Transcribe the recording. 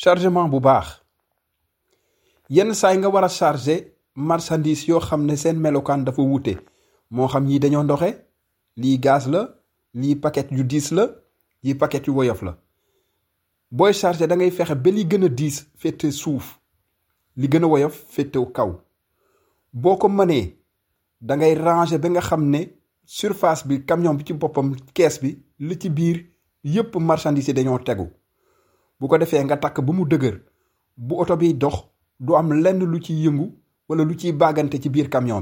chargement bu baax yenn saay nga war a charger marchandise yoo xam ne seen melokaan dafa wuute moo xam ñii dañoo ndoxe lii gaz la lii paquet yu diis la lii paquet yu woyof la booy charger da ngay fexe ba li gën a diis féete suuf li gën a woyof féete kaw boo ko mënee da ngay ranger ba nga xam ne surface bi camion bi ci boppam kees bi li ci biir yépp marchandise yi dañoo tegu bu ko defee nga takk ba mu dëgër bu oto biy dox du am lenn lu ciy yëngu wala lu ciy bàggante ci biir camion